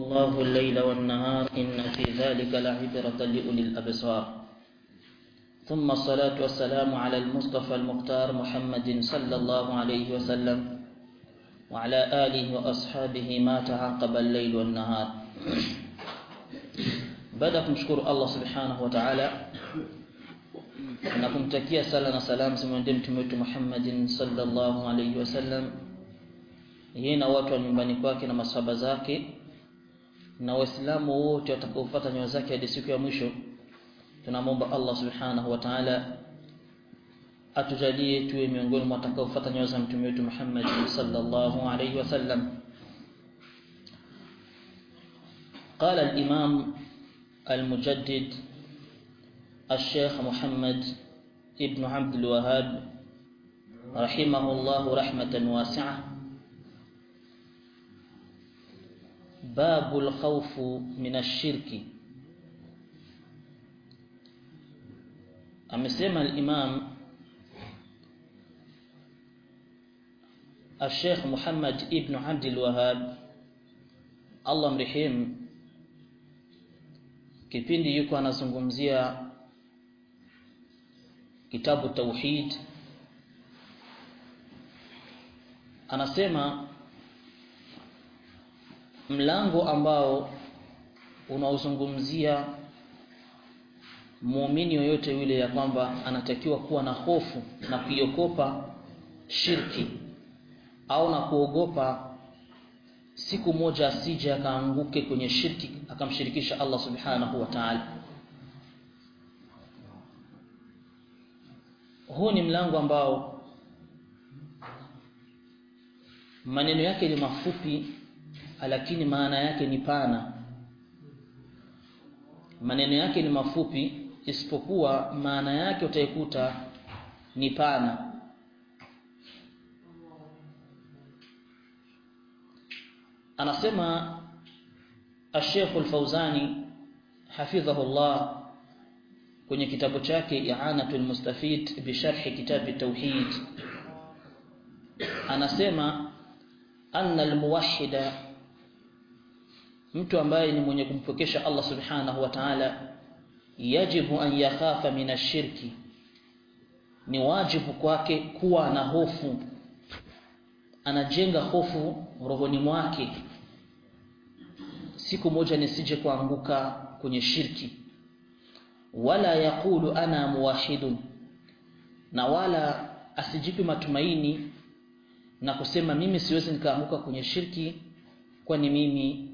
الله الليل والنهار إن في ذلك لعبرة لأولي الأبصار ثم الصلاة والسلام على المصطفى المختار محمد صلى الله عليه وسلم وعلى آله وأصحابه ما تعاقب الليل والنهار baada ya kumshukuru Allah subhanahu wa ta'ala na kumtakia sala na salam zimwendee mtume wetu Muhammadin sallallahu alayhi wasallam yeye na watu wa nyumbani kwake na masahaba zake na waislamu wote watakaofuata nyayo zake hadi siku ya mwisho tunamwomba Allah subhanahu wa ta'ala atujalie tuwe miongoni mwa watakaofuata nyayo za mtume wetu Muhammad sallallahu alayhi wasallam قال الإمام المجدد الشيخ محمد ابن عبد الوهاب رحمه الله رحمة واسعة باب الخوف من الشرك amesema al-Imam الشيخ محمد ابن عبد الوهاب Allah mrehemu kipindi yuko anazungumzia kitabu tauhid anasema mlango ambao unaozungumzia muumini yoyote yule ya kwamba anatakiwa kuwa na hofu na kuiogopa shirki au na kuogopa siku moja asije akaanguke kwenye shirki akamshirikisha Allah subhanahu wa ta'ala huu ni mlango ambao maneno yake ni mafupi lakini maana yake ni pana maneno yake ni mafupi isipokuwa maana yake utaikuta ni pana anasema الشيخ الفوزاني حفظه الله kwenye kitabu chake I'anatul Mustafid bi sharh kitab at-tauhid anasema anna al-muwahhida mtu ambaye ni mwenye kumpokesha Allah subhanahu wa ta'ala yajibu an yakhafa min ash-shirki ni wajibu kwake kuwa na hofu anajenga hofu rohoni mwake siku moja nisije kuanguka kwenye shirki wala yakulu ana muwahidun na wala asijipi matumaini na kusema mimi siwezi nikaanguka kwenye shirki kwani mimi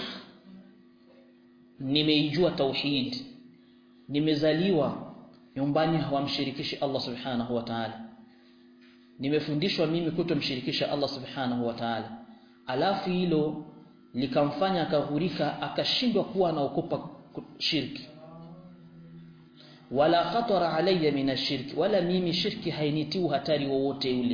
nimeijua tauhid nimezaliwa nyumbani hawamshirikishi Allah subhanahu wa ta'ala nimefundishwa mimi kutomshirikisha Allah subhanahu wa ta'ala alafu hilo likamfanya akaghurika akashindwa kuwa anaokopa shirki wala khatara alayya min ashirki wala mimi shirki hainitiu hatari wowote ule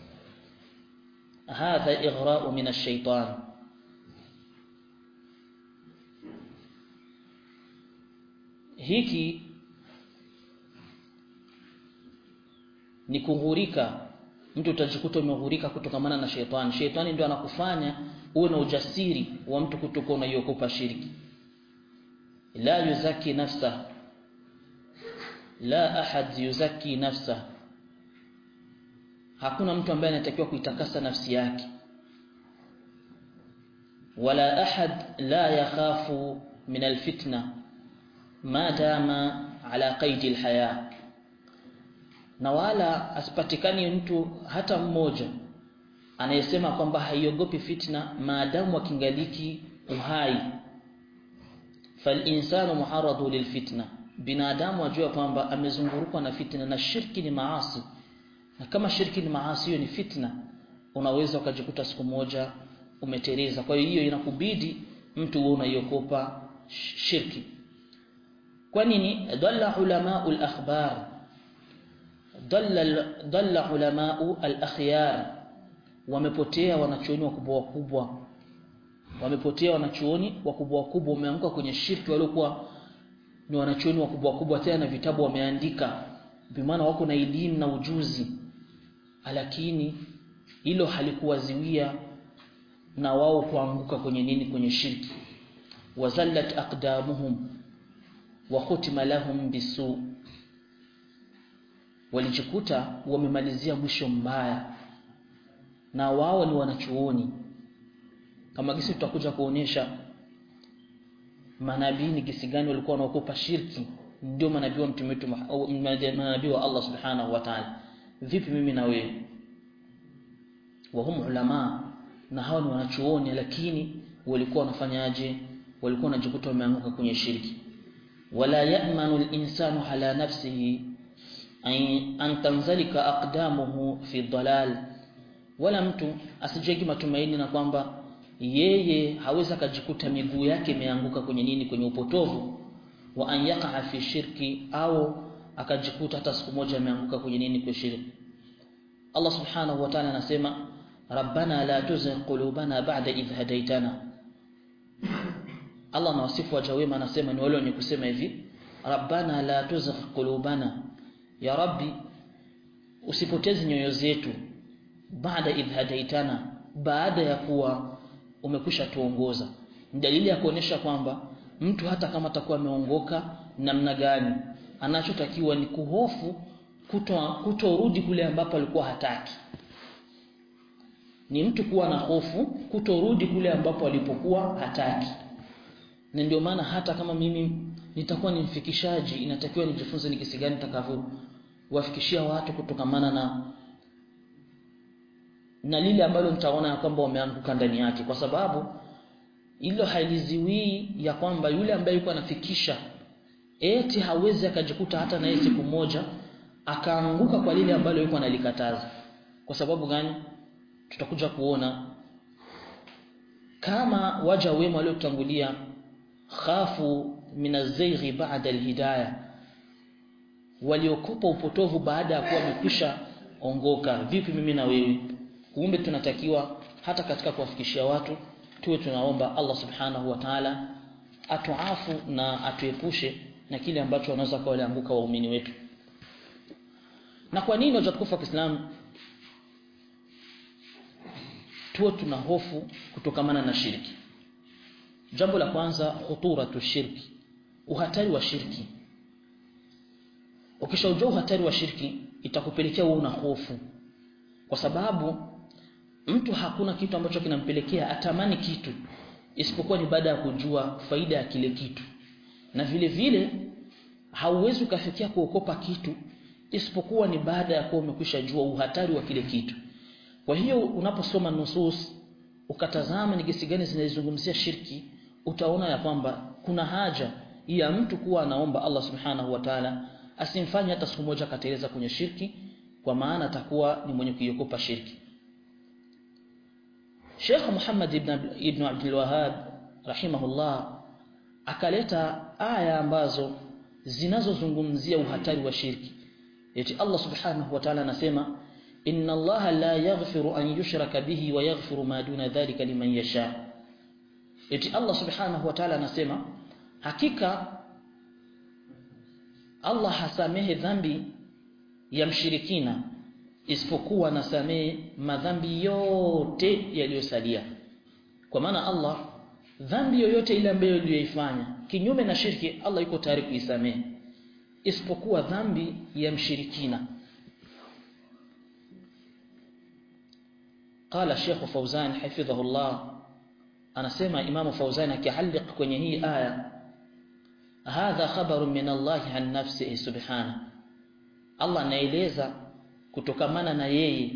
hadha ighra'u min ash-shaytan hiki ni kughurika mtu utajikuta umeghurika kutokamana na shetani shetani ndio anakufanya uwe na ujasiri wa mtu kutokuwa unaiokopa shirki la yuzaki nafsa la ahad yuzaki nafsa hakuna mtu ambaye anatakiwa kuitakasa nafsi yake wala ahad la yakhafu min alfitna ma dama ala qaidi alhaya na wala asipatikani mtu hata mmoja anayesema kwamba haiogopi fitna maadamu akingaliki uhai falinsanu muharradu lilfitna binadamu ajua kwamba amezungurukwa na fitna na shirki ni maasi na kama shirki ni maasi hiyo ni fitna unaweza ukajikuta siku moja umetereza kwa hiyo inakubidi mtu uwe unaiokopa shirki kwa nini dalla ulamau al-akhbar dalla dalla ulamau al-akhyar wamepotea wanachuoni wakubwa wakubwa wamepotea wanachuoni wakubwa wakubwa wameanguka kwenye shirki waliokuwa ni wanachuoni wakubwa wakubwa tena na vitabu wameandika bimaana wako na elimu na ujuzi lakini hilo halikuwaziwia na wao kuanguka kwenye nini kwenye shirki wazallat aqdamuhum wa khutima lahum bisu walijikuta wamemalizia mwisho mbaya na wao ni wanachuoni kama gisi tutakuja kuonyesha manabii ni gisi gani walikuwa wanaokopa shirki ndio manabii wa mtume wetu manabii wa Allah subhanahu wa ta'ala vipi mimi na wewe wa hum ulama na hao ni wanachuoni lakini walikuwa wanafanyaje walikuwa wanajikuta wameanguka kwenye shirki wala ya'manu al-insanu ala nafsihi an tanzalika aqdamuhu fi dalal wala mtu asijegi matumaini na kwamba yeye hawezi akajikuta miguu yake imeanguka kwenye nini kwenye upotovu wa an yaqa fi shirki au akajikuta hata siku moja ameanguka kwenye nini kwa shirki Allah subhanahu wa ta'ala anasema rabbana la tuzigh qulubana ba'da idh hadaytana Allah anawasifu waja wema anasema ni wale wenye kusema hivi rabbana la tuzigh qulubana ya rabbi usipoteze nyoyo zetu baada idh hadaitana baada ya kuwa umekwisha tuongoza dalili ya kuonesha kwamba mtu hata kama atakuwa ameongoka namna gani anachotakiwa ni kuhofu kutorudi kule ambapo alikuwa hataki ni mtu kuwa na hofu kutorudi kule ambapo alipokuwa hataki na ndio maana hata kama mimi nitakuwa ni mfikishaji inatakiwa nijifunze ni kisi gani nitakavyo wafikishia watu kutokamana na na lile ambalo nitaona ya kwamba wameanguka ndani yake kwa sababu hilo haliziwii ya kwamba yule ambaye yuko anafikisha eti hawezi akajikuta hata na siku moja akaanguka kwa lile ambalo yuko analikataza kwa sababu gani tutakuja kuona kama waja wema waliotangulia khafu minazighi ba'da alhidayah waliokopa upotovu baada ya kuwa wamekwisha ongoka vipi mimi na wewe kumbe tunatakiwa hata katika kuwafikishia watu tuwe tunaomba Allah subhanahu wa ta'ala atuafu na atuepushe na kile ambacho wanaweza kuwa walianguka waumini wetu na kwa nini wajatukufu wa Kiislamu tuwe tuna hofu kutokamana na shirki jambo la kwanza khuturatu shirki uhatari wa shirki ukishaujua uhatari wa shirki itakupelekea wewe una hofu kwa sababu mtu hakuna kitu ambacho kinampelekea atamani kitu isipokuwa ni baada ya kujua faida ya kile kitu na vile vile hauwezi ukafikia kuokopa kitu isipokuwa ni baada ya kuwa umekwisha jua uhatari wa kile kitu kwa hiyo unaposoma nusus ukatazama ni gesi gani zinazungumzia shirki utaona ya kwamba kuna haja ya mtu kuwa anaomba Allah subhanahu wa ta'ala asimfanye hata siku moja akateleza kwenye shirki kwa maana atakuwa ni mwenye kuiokopa shirki Sheikh Muhammad ibn ibn Abdul Wahhab rahimahullah akaleta aya ambazo zinazozungumzia uhatari wa shirki eti Allah subhanahu wa ta'ala anasema inna Allah la yaghfiru an yushraka bihi wa yaghfiru ma duna dhalika liman yasha eti Allah subhanahu wa ta'ala anasema hakika Allah hasamehe dhambi ya mshirikina isipokuwa anasamehe madhambi yote yaliyosalia kwa maana Allah dhambi yoyote ile ambayo uliyoifanya kinyume na shirki Allah yuko tayari kuisamehe isipokuwa dhambi ya mshirikina قال الشيخ فوزان حفظه الله anasema Imam Fauzan akihalliq kwenye hii aya hadha khabaru min Allah an nafsihi subhana Allah anaeleza kutokamana na yeye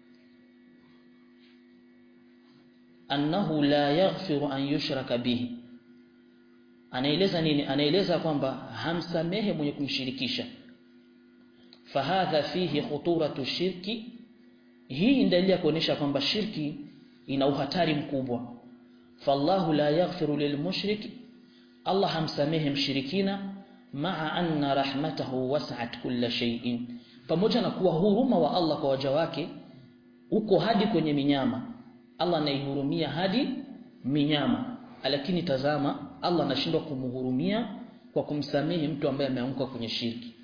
annahu la yaghfiru an yushraka bihi anaeleza nini anaeleza kwamba hamsamehe mwenye kumshirikisha fahadha fihi khuturatu shirki hii dalili ya kuonesha kwamba shirki ina uhatari mkubwa fallahu la yaghfiru lilmushriki Allah hamsamehe mshirikina maa anna rahmatahu was'at kulla shay'in pamoja na kuwa huruma wa Allah kwa waja wake uko hadi kwenye minyama Allah anaihurumia hadi minyama lakini tazama Allah anashindwa kumhurumia kwa kumsamehe mtu ambaye ameanguka kwenye shirki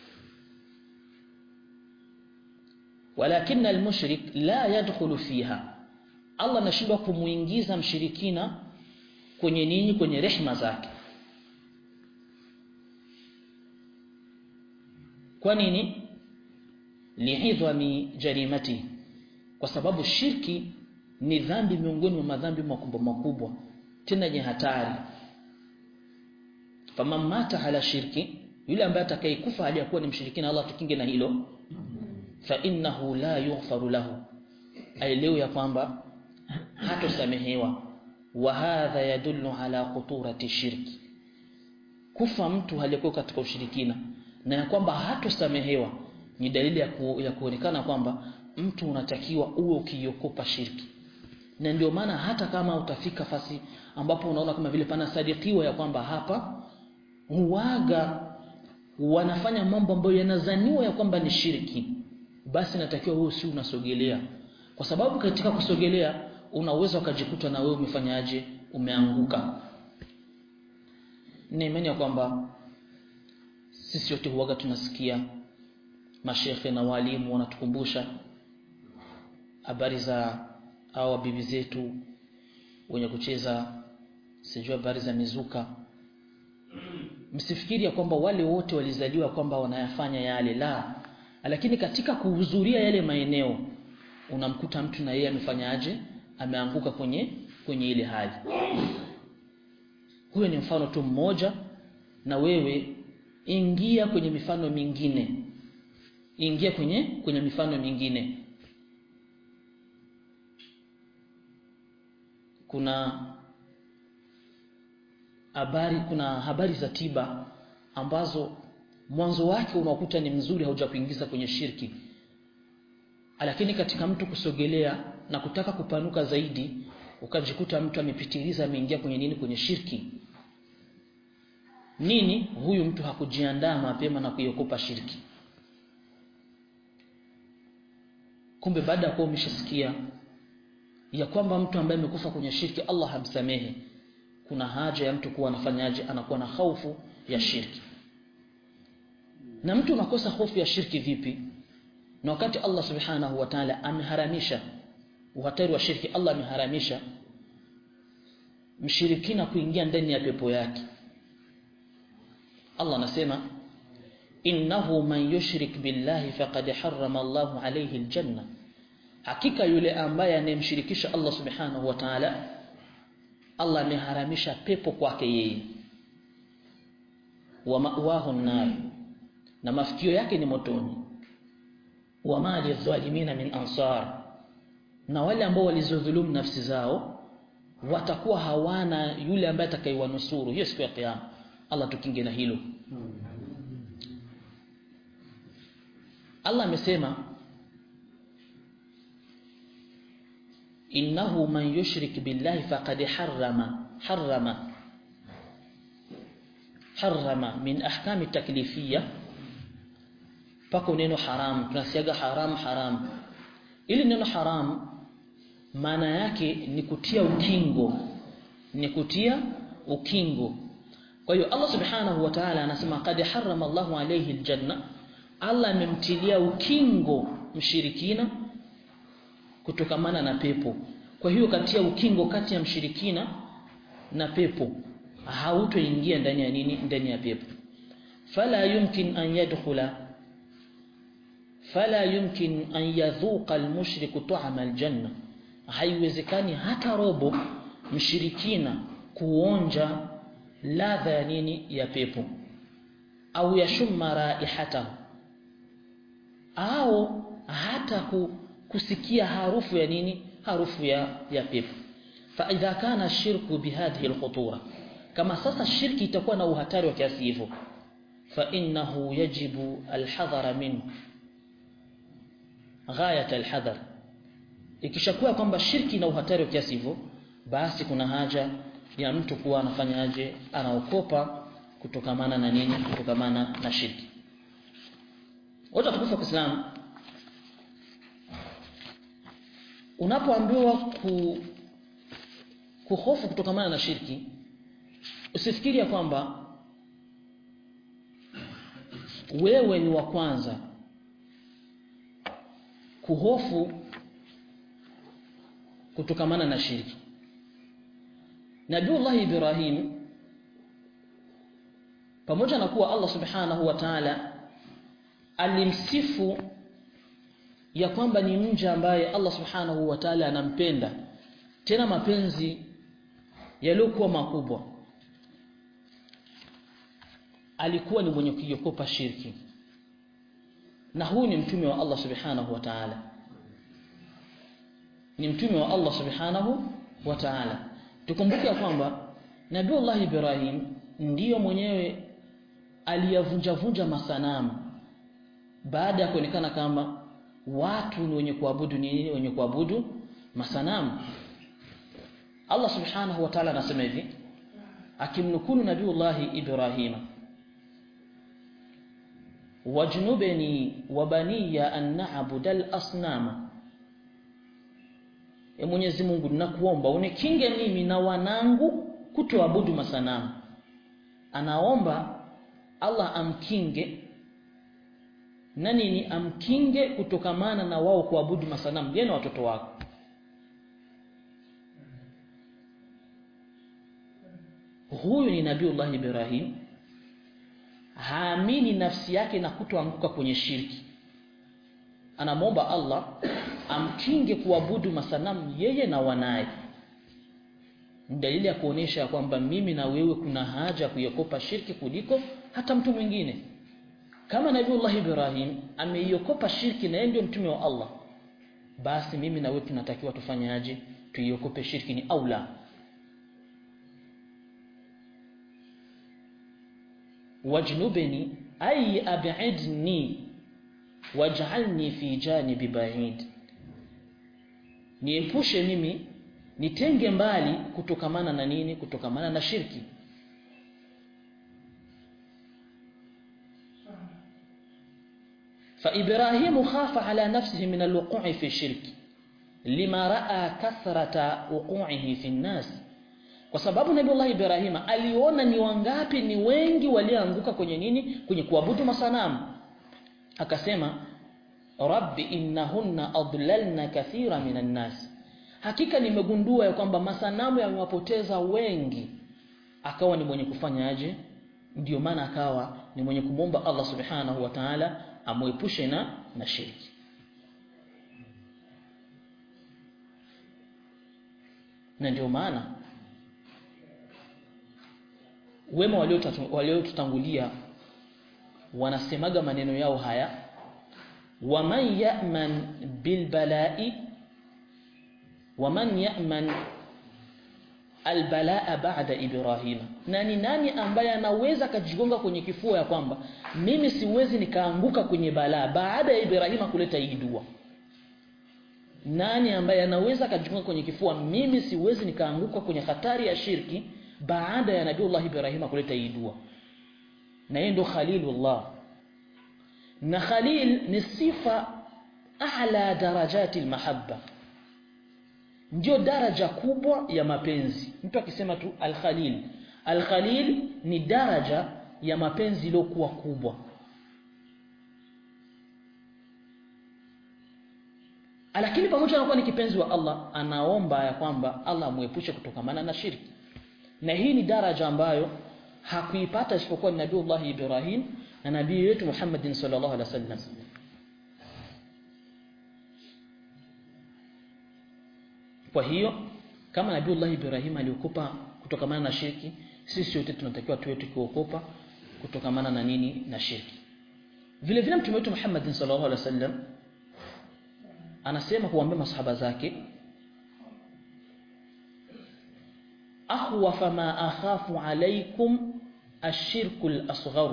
walakin almushrik la yadkhulu fiha Allah anashindwa kumuingiza mshirikina kwenye nini kwenye rehma zake kwa nini liidhami jarimati kwa sababu shirki ni dhambi miongoni mwa madhambi makubwa makubwa tena yenye hatari faman mata ala shirki yule ambaye atakayekufa hali ya kuwa ni mshirikina Allah tukinge na hilo fa innahu la yughfaru lahu aelewe ya kwamba hatosamehewa wa hadha yadullu ala khuturati shirki kufa mtu aliyekuwa katika ushirikina na ya kwamba hatosamehewa ni dalili ya, ku, ya kuonekana kwamba mtu unatakiwa uwe ukiokopa shirki na ndio maana hata kama utafika fasi ambapo unaona kama vile pana sadikiwa ya kwamba hapa huwaga wanafanya mambo ambayo yanazaniwa ya kwamba ni shirki basi natakiwa wewe si unasogelea kwa sababu katika kusogelea unaweza ukajikuta na wewe umefanyaje umeanguka ni imani ya kwamba sisi wote huwaga tunasikia mashekhe na walimu wanatukumbusha habari za hawa bibi zetu wenye kucheza sijui habari za mizuka msifikiri ya kwamba wale wote walizaliwa kwamba wanayafanya yale la lakini katika kuhudhuria yale maeneo unamkuta mtu na yeye amefanyaje ameanguka kwenye kwenye ile hali huyo ni mfano tu mmoja na wewe ingia kwenye mifano mingine ingia kwenye kwenye mifano mingine kuna habari kuna habari za tiba ambazo mwanzo wake unakuta ni mzuri hauja kuingiza kwenye shirki lakini katika mtu kusogelea na kutaka kupanuka zaidi ukajikuta mtu amepitiliza ameingia kwenye nini kwenye shirki nini huyu mtu hakujiandaa mapema na kuiokopa shirki kumbe baada ya kuwa umeshasikia ya kwamba mtu ambaye amekufa kwenye shirki Allah hamsamehe kuna haja ya mtu kuwa anafanyaje anakuwa na hofu ya shirki na mtu unakosa hofu ya shirki vipi na wakati Allah subhanahu wa ta'ala ameharamisha uhatari wa shirki Allah ameharamisha mshirikina kuingia ndani ya pepo yake Allah anasema innahu man yushrik billahi faqad harrama Allahu alayhi aljanna hakika yule ambaye anemshirikisha Allah subhanahu wa ta'ala Allah ameharamisha pepo kwake yeye wa ma'wahu an-nar na mafikio yake ni motoni wa mali dhalimina min ansar na wale ambao walizodhulumu nafsi zao watakuwa hawana yule ambaye atakayewanusuru hiyo siku ya kiyama Allah tukinge na hilo Allah amesema innahu man yushrik billahi faqad harrama harrama harrama min ahkami taklifiyya pako neno haram tunasiaga haram haram ili neno haram maana yake ni kutia ukingo ni kutia ukingo kwa hiyo Allah subhanahu wa ta'ala anasema qad harrama Allahu alayhi aljanna Allah amemtilia ukingo mshirikina kutokamana na pepo kwa hiyo katia ukingo kati ya mshirikina na pepo hautoingia ndani ya nini ndani ya pepo fala yumkin an yadkhula fala yumkin an yadhuqa almushriku ta'ama aljanna haiwezekani hata robo mshirikina kuonja ladha ya nini ya pepo au yashumma raihatahu au hata ku, kusikia harufu ya nini harufu ya ya pepo fa idha kana shirku bihadhihi alkhutura kama sasa shirki itakuwa na uhatari wa kiasi hivyo fa innahu yajibu alhadhara minhu ghayat alhadhar ikishakuwa kwamba shirki na uhatari wa kiasi hivyo basi kuna haja ya mtu kuwa anafanyaje anaokopa kutokamana na nini kutokamana na shirki wote tukufa kwa Islam unapoambiwa ku kuhofu kutokamana na shirki usifikiri ya kwamba wewe ni wa kwanza kuhofu kutokamana na shirki Nabiullah Ibrahim pamoja na kuwa Allah Subhanahu wa Ta'ala alimsifu ya kwamba ni mja ambaye Allah Subhanahu wa Ta'ala anampenda tena mapenzi yaliyokuwa makubwa alikuwa ni mwenye kuiokopa shirki na huyu ni mtume wa Allah Subhanahu wa Ta'ala ni mtume wa Allah Subhanahu wa Ta'ala tukumbuke ya kwamba Nabiullah Ibrahim ndiyo mwenyewe aliyavunja vunja masanamu baada ya kuonekana kama watu ni wenye kuabudu nini wenye kuabudu masanamu Allah Subhanahu wa Ta'ala anasema hivi akimnukunu Nabiullah Ibrahim wajnubni wa baniya an na'budal asnama e Mwenyezi Mungu ninakuomba unikinge mimi na wanangu kutoabudu masanamu anaomba Allah amkinge na nini amkinge kutokamana na wao kuabudu masanamu je na watoto wako huyu ni Nabiullah Ibrahim haamini nafsi yake na kutoanguka kwenye shirki anamwomba Allah amkinge kuabudu masanamu yeye na wanaye dalili ya kuonesha kwamba mimi na wewe kuna haja ya kuiokopa shirki kuliko hata mtu mwingine kama Nabiullah Ibrahim ameiokopa shirki na yeye ndio mtume wa Allah basi mimi na wewe tunatakiwa tufanyaje tuiokope shirki ni aula wajnubni ay ab'idni waj'alni fi janibi ba'id niepushe mimi nitenge mbali kutokamana na nini kutokamana na shirki فإبراهيم خاف على نفسه من الوقوع في الشرك لما رأى كثرة وقوعه في الناس kwa sababu Nabii Ibrahim aliona ni wangapi ni wengi walioanguka kwenye nini kwenye kuabudu masanamu akasema rabbi innahunna adlalna kathira minan nas hakika nimegundua ya kwamba masanamu yamewapoteza wengi akawa ni mwenye kufanya aje ndio maana akawa ni mwenye kumwomba Allah subhanahu wa ta'ala amuepushe na na shirki na ndio maana wema waliotutangulia wanasemaga maneno yao haya waman ya'man bilbala'i waman ya'man albalaa ba'da ibrahima nani nani ambaye anaweza kajigonga kwenye kifua ya kwamba mimi siwezi nikaanguka kwenye balaa baada ya ibrahima kuleta hii dua nani ambaye anaweza kajigonga kwenye kifua mimi siwezi nikaanguka kwenye hatari ya shirki baada ya nabiullah ibrahima kuleta hii dua na yeye ndo khalilullah na khalil ni sifa a'la darajati almahabba ndio daraja kubwa ya mapenzi mtu akisema tu al-khalil al-khalil ni daraja ya mapenzi iliyokuwa kubwa lakini pamoja na kuwa ni kipenzi wa Allah anaomba ya kwamba Allah amuepushe kutokamana na shirki na hii ni daraja ambayo hakuipata isipokuwa Nabiiullah Ibrahim na nabii wetu Muhammadin sallallahu alaihi wasallam kwa hiyo kama Nabiiullah Ibrahim aliokopa kutokamana na shirki sisi wote tunatakiwa tuwe tukiokopa kutokamana na nini na shirki vile vile mtume wetu Muhammadin sallallahu alaihi wasallam anasema kuambia masahaba zake akhwafa ma akhafu alaykum ashirku al-asghar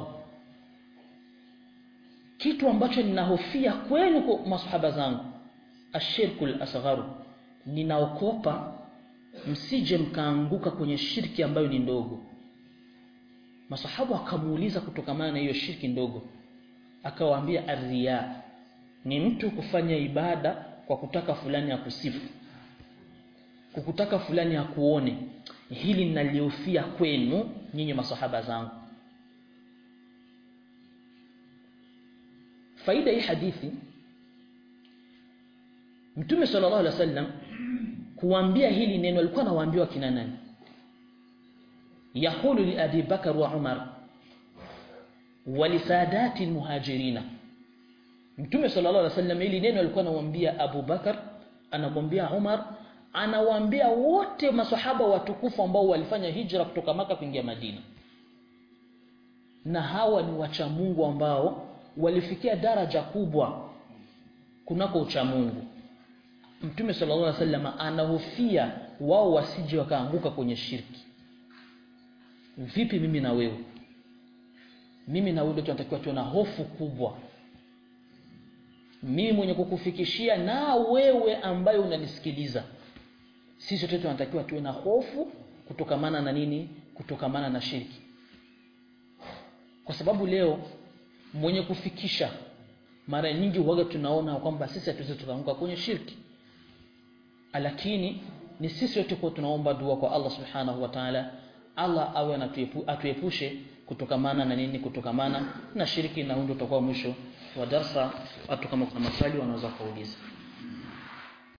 kitu ambacho ninahofia kwenu kwa masahaba zangu ashirku al-asghar ninaokopa msije mkaanguka kwenye shirki ambayo ni ndogo masahaba wakamuuliza kutokamana na hiyo shirki ndogo akawaambia arriya ni mtu kufanya ibada kwa kutaka fulani ya kusifu kukutaka fulani akuone hili ninaliofia kwenu nyinyi masahaba zangu faida hii hadithi Mtume sallallahu alaihi wasallam kuambia hili neno alikuwa anawaambia kina nani yaqulu li Abi Bakar wa Umar wa li sadati almuhajirina Mtume sallallahu alaihi wasallam ili neno alikuwa anamwambia Abu Bakar anamwambia Umar anawaambia wote maswahaba watukufu ambao walifanya hijra kutoka maka kuingia Madina na hawa ni wacha Mungu ambao walifikia daraja kubwa kunako ucha Mungu Mtume sallallahu alaihi wasallam anahofia wao wasije wakaanguka kwenye shirki vipi mimi na wewe mimi na wewe tunatakiwa tuwe na hofu kubwa mimi mwenye kukufikishia na wewe ambaye unanisikiliza sisi wote tunatakiwa tuwe na hofu kutokamana na nini kutokamana na shirki kwa sababu leo mwenye kufikisha mara nyingi huaga tunaona kwamba sisi hatuwezi tukaanguka kwenye shirki lakini ni sisi wote kwa tunaomba dua kwa Allah subhanahu wa ta'ala Allah awe anatuepu, atuepushe kutokamana na nini kutokamana na shirki na hundo tutakuwa mwisho wa darsa watu kama kuna maswali wanaweza kuuliza